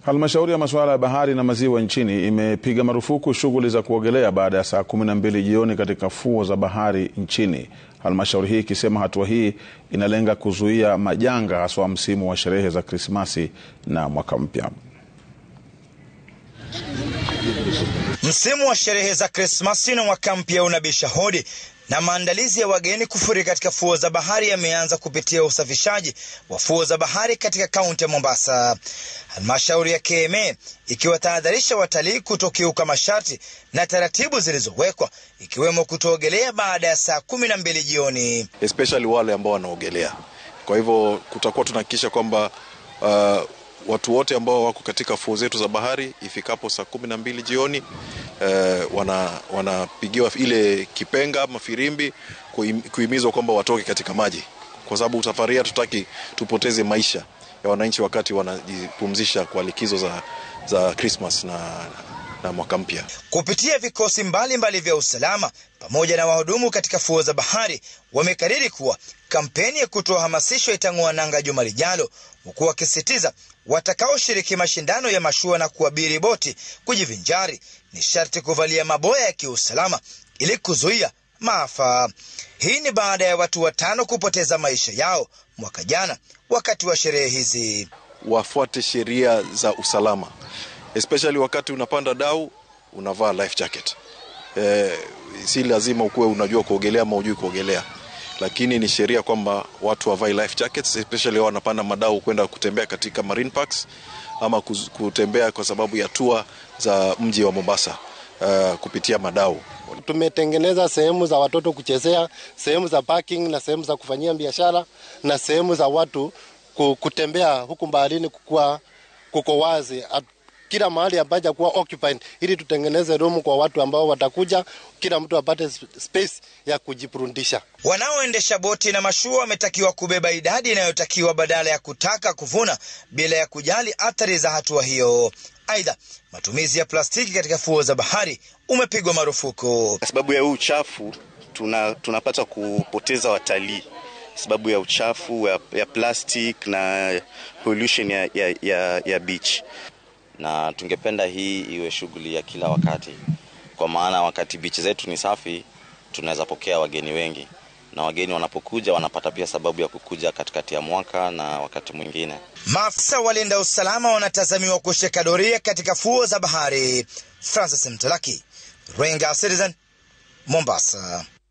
Halmashauri ya masuala ya bahari na maziwa nchini imepiga marufuku shughuli za kuogelea baada ya saa kumi na mbili jioni katika fuo za bahari nchini. Halmashauri hii ikisema hatua hii inalenga kuzuia majanga haswa msimu wa sherehe za Krismasi na mwaka mpya. Msimu wa sherehe za Krismasi na mwaka mpya unabisha hodi na maandalizi ya wageni kufurika katika fuo za bahari yameanza kupitia usafishaji wa fuo za bahari katika kaunti ya Mombasa. Halmashauri ya KMA ikiwatahadharisha watalii kutokiuka masharti na taratibu zilizowekwa ikiwemo kutoogelea baada ya saa kumi na mbili jioni, especially wale ambao wanaogelea. Kwa hivyo kutakuwa tunahakikisha kwamba uh, watu wote ambao wako katika fuo zetu za bahari ifikapo saa kumi na mbili jioni eh, wanapigiwa wana ile kipenga ama firimbi kuhimizwa kwamba watoke katika maji, kwa sababu safari hatutaki tupoteze maisha ya wananchi wakati wanajipumzisha kwa likizo za, za Christmas na, na mwaka mpya. Kupitia vikosi mbalimbali mbali vya usalama pamoja na wahudumu katika fuo za bahari wamekariri kuwa kampeni ya kutoa hamasisho itang'oa nanga juma lijalo, huku wakisisitiza watakaoshiriki mashindano ya mashua na kuabiri boti kujivinjari ni sharti kuvalia maboya ya kiusalama ili kuzuia maafa. Hii ni baada ya watu watano kupoteza maisha yao mwaka jana wakati wa sherehe hizi. Wafuate sheria za usalama, especially wakati unapanda dau unavaa life jacket. Eh, si lazima ukuwe unajua kuogelea ama ujui kuogelea lakini ni sheria kwamba watu wavae life jackets, especially wao wanapanda madau kwenda kutembea katika marine parks ama kutembea kwa sababu ya tour za mji wa Mombasa uh, kupitia madau. Tumetengeneza sehemu za watoto kuchezea, sehemu za parking na sehemu za kufanyia biashara na sehemu za watu kutembea huku baharini kukuwa kuko wazi kila mahali apaja kuwa occupied ili tutengeneze room kwa watu ambao watakuja, kila mtu apate space ya kujipurundisha. Wanaoendesha boti na mashua wametakiwa kubeba idadi inayotakiwa badala ya kutaka kuvuna bila ya kujali athari za hatua hiyo. Aidha, matumizi ya plastiki katika fuo za bahari umepigwa marufuku kwa sababu ya huu uchafu. Tuna, tunapata kupoteza watalii sababu ya uchafu ya, ya plastic na pollution ya, ya, ya, ya beach na tungependa hii iwe shughuli ya kila wakati, kwa maana wakati bichi zetu ni safi, tunaweza pokea wageni wengi, na wageni wanapokuja wanapata pia sababu ya kukuja katikati ya mwaka na wakati mwingine. Maafisa walinda usalama wanatazamiwa kushika doria katika fuo za bahari. Francis Mtalaki, Ringa Citizen, Mombasa.